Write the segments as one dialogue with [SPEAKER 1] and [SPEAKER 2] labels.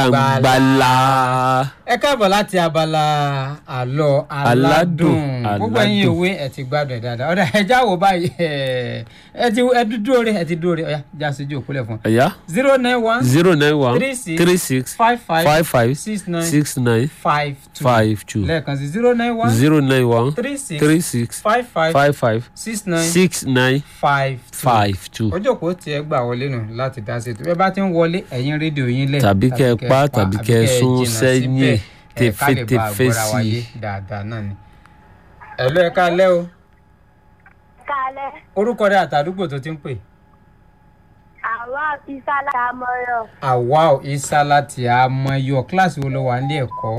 [SPEAKER 1] gbàngbàlà.
[SPEAKER 2] ẹ káàbọ̀ láti abala àlọ́ aládùn
[SPEAKER 1] Aládùn,
[SPEAKER 2] gbogbo ẹ̀yin
[SPEAKER 1] aládùn.
[SPEAKER 2] òwe ẹ ti gbádùn ẹ̀ dáadáa ọ̀dà ẹ jáwọ́ báyìí ẹ ẹ ti ẹ dúró rẹ ẹ ti dúró rẹ ọ̀yà já síjú òkúlẹ̀ fún un.
[SPEAKER 1] ẹ̀yà
[SPEAKER 2] zero nine one
[SPEAKER 1] zero nine one
[SPEAKER 2] Three six
[SPEAKER 1] three six
[SPEAKER 2] five five
[SPEAKER 1] five five
[SPEAKER 2] six nine
[SPEAKER 1] six nine
[SPEAKER 2] five two
[SPEAKER 1] five two
[SPEAKER 2] lẹ́ẹ̀kan sí zero nine one
[SPEAKER 1] zero nine one
[SPEAKER 2] three six
[SPEAKER 1] three six
[SPEAKER 2] five five
[SPEAKER 1] five five
[SPEAKER 2] six nine
[SPEAKER 1] six nine
[SPEAKER 2] five two.
[SPEAKER 1] five two.
[SPEAKER 2] ojú òpó tí ẹ gbà wọlé nù láti dá sí ètò bẹ́ẹ̀ bá ti ń wọlé ẹ̀yin rédíò yín lẹ̀
[SPEAKER 1] Tàbí kẹ́ ẹ pa, tàbí
[SPEAKER 2] àbí
[SPEAKER 1] kẹ́ ẹ sún
[SPEAKER 2] jìnnà
[SPEAKER 1] sẹ́yìn
[SPEAKER 2] síbẹ̀, ẹ̀ ká lè bá
[SPEAKER 1] tẹfẹ́tẹfẹ́
[SPEAKER 2] àgbọ́ra
[SPEAKER 1] sí
[SPEAKER 2] wáyé
[SPEAKER 1] i.
[SPEAKER 2] dáadáa náà ni. ẹ̀lú ẹ̀ ká lẹ́ o
[SPEAKER 3] kalẹ̀
[SPEAKER 2] orúkọ rẹ àtàdúgbò tó ti ń pè.
[SPEAKER 3] àwa ìsàlẹ̀ àmọ́yọ̀
[SPEAKER 2] àwa ò isa láti àmọyọ kíláàsì wo ló wà nílé ẹ̀kọ́.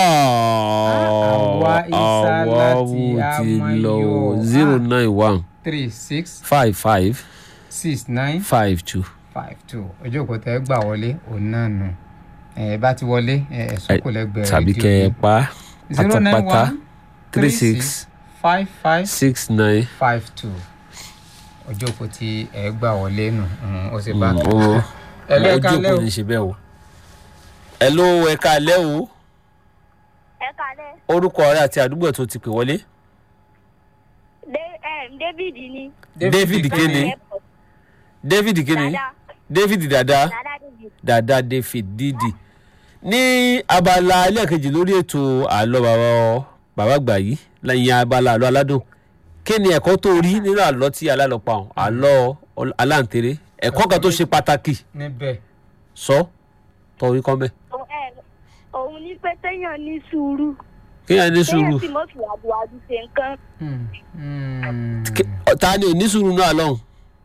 [SPEAKER 2] Àwa Isa
[SPEAKER 1] àwa
[SPEAKER 2] láti
[SPEAKER 1] wo ti lọ
[SPEAKER 2] Amáyọ̀.
[SPEAKER 1] zero
[SPEAKER 2] Ah.
[SPEAKER 1] nine one
[SPEAKER 2] three six
[SPEAKER 1] five five
[SPEAKER 2] six nine
[SPEAKER 1] five two.
[SPEAKER 2] five two ojú òpó tẹ gbà wọlé òun náà nù ẹ bá ti wọlé ẹ ẹsùn kò lẹ́gbẹ̀ẹ́
[SPEAKER 1] tàbí
[SPEAKER 2] rédíò
[SPEAKER 1] kẹ́ ẹ
[SPEAKER 2] yín.
[SPEAKER 1] pa
[SPEAKER 2] zero nine
[SPEAKER 1] pátápátá
[SPEAKER 2] one
[SPEAKER 1] three six
[SPEAKER 2] five five
[SPEAKER 1] six nine.
[SPEAKER 2] five two ojú òpó tí ẹ gbà wọlé nù mm, ó sì bá
[SPEAKER 1] owó
[SPEAKER 2] ẹ lọ ẹ
[SPEAKER 1] ojú
[SPEAKER 2] kálẹ́
[SPEAKER 1] òpó
[SPEAKER 2] o
[SPEAKER 1] ní ṣe bẹ́ẹ̀ o. ẹ ló ẹ káalẹ́ o
[SPEAKER 3] ẹ kalẹ̀
[SPEAKER 1] orúkọ rẹ àti àdúgbò tó ti pè wọlé.
[SPEAKER 3] Dé- em, david ni
[SPEAKER 1] David Kini.
[SPEAKER 3] Airport.
[SPEAKER 1] david kini
[SPEAKER 3] dada
[SPEAKER 1] david dada
[SPEAKER 3] dada david
[SPEAKER 1] dada david didi ní abala ẹlẹ́ẹ̀kejì lórí ètò àlọ́ bàbá bàbá àgbà yìí lẹ́yìn abala àlọ́ aládùn kí ni ẹ̀kọ́ tó rí nínú àlọ́ tí alálọ́ pa ọ̀hún àlọ́ ọl- aláǹtẹ̀rẹ̀ ẹ̀kọ́ kan tó ṣe pàtàkì
[SPEAKER 2] níbẹ̀
[SPEAKER 1] sọ tọ́ orí kọ́ mẹ́
[SPEAKER 3] Òun- em, òun ní pé téèyàn ní sùúrù
[SPEAKER 1] kéèyàn ní sùúrù
[SPEAKER 3] téèyàn sì mọ̀ fìwàdùwàdù ṣe nǹkan
[SPEAKER 2] Hmm, hmm.
[SPEAKER 1] Ké- ta ni ò ní sùúrù náà lọ́hùn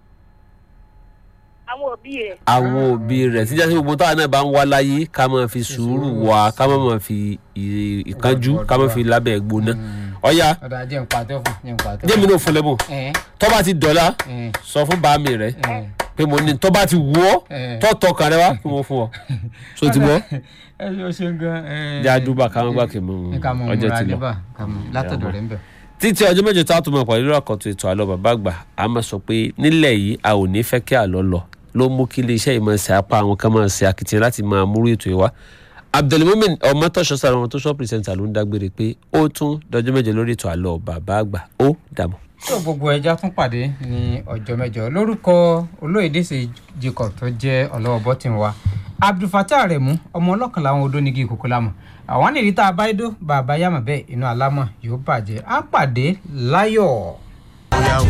[SPEAKER 3] àwọn òbí rẹ̀
[SPEAKER 1] àwọn òbí rẹ̀ tí jásí gbogbo táwọn náà bá ń wá láyé ká máa fi sùúrù wá ká máa máa fi ì- ìkánjú ká máa fi lábẹ́ gbóná ọ̀ya
[SPEAKER 2] ọ̀dà jẹ́ nǹkan àtẹ́ fún jẹ́ nǹkan àtẹ́
[SPEAKER 1] jẹ́mi náà fún lẹ́bùn
[SPEAKER 2] ẹ̀
[SPEAKER 1] tó bá ti dọ̀la
[SPEAKER 2] ẹ̀
[SPEAKER 1] sọ fún bàámi rẹ̀
[SPEAKER 2] ẹ̀
[SPEAKER 1] pé mo ní tó bá ti wù ọ́
[SPEAKER 2] ẹ̀.
[SPEAKER 1] tó tọkàn rẹ wá kí mo fún ọ so ti bọ́
[SPEAKER 2] ẹ ṣe o ṣe gan. ẹ,
[SPEAKER 1] jẹ́ àdúbà káwọn gbà kí mo
[SPEAKER 2] ẹ ká mọ
[SPEAKER 1] ọjọ́
[SPEAKER 2] múra
[SPEAKER 1] ti lọ.
[SPEAKER 2] níbà ká mọ látọ̀dọ̀ rẹ̀ ń bẹ̀.
[SPEAKER 1] títí ọjọ́ mẹ́jọ tá a tún máa pàdé lórí àkọ́tún ètò àlọ́ bàbá àgbà a máa sọ pé nílẹ̀ yìí a ò ní fẹ́ kí àlọ́ lọ ló mú kí iléeṣẹ́ yìí máa ṣe apá àwọn kan máa ṣe akitiyan láti máa múrú ètò yìí wá abdulmumin ọmọtọ́ṣọ́ sára wọn tó ṣọ́ pírẹsẹ̀ntà ló ń dágbére pé ó tún dọjọ́ mẹ́jọ lórí ètò àlọ́ bàbá àgbà ó dàbọ̀.
[SPEAKER 2] tó gbogbo ẹja tún pàdé ní ọjọ́ mẹ́jọ lórúkọ olóyèdè ṣe jacob tó jẹ́ ọlọ́wọ́ bọ́tìn wa abdulfatah aremu ọmọ ọlọ́kan làwọn odó nígi ìkókó lámọ̀ àwọn nìrí tá a bá dó bàbá yàmọ̀ bẹ́ẹ̀ inú alámọ̀ yóò bàjẹ́ á pàdé láyọ̀.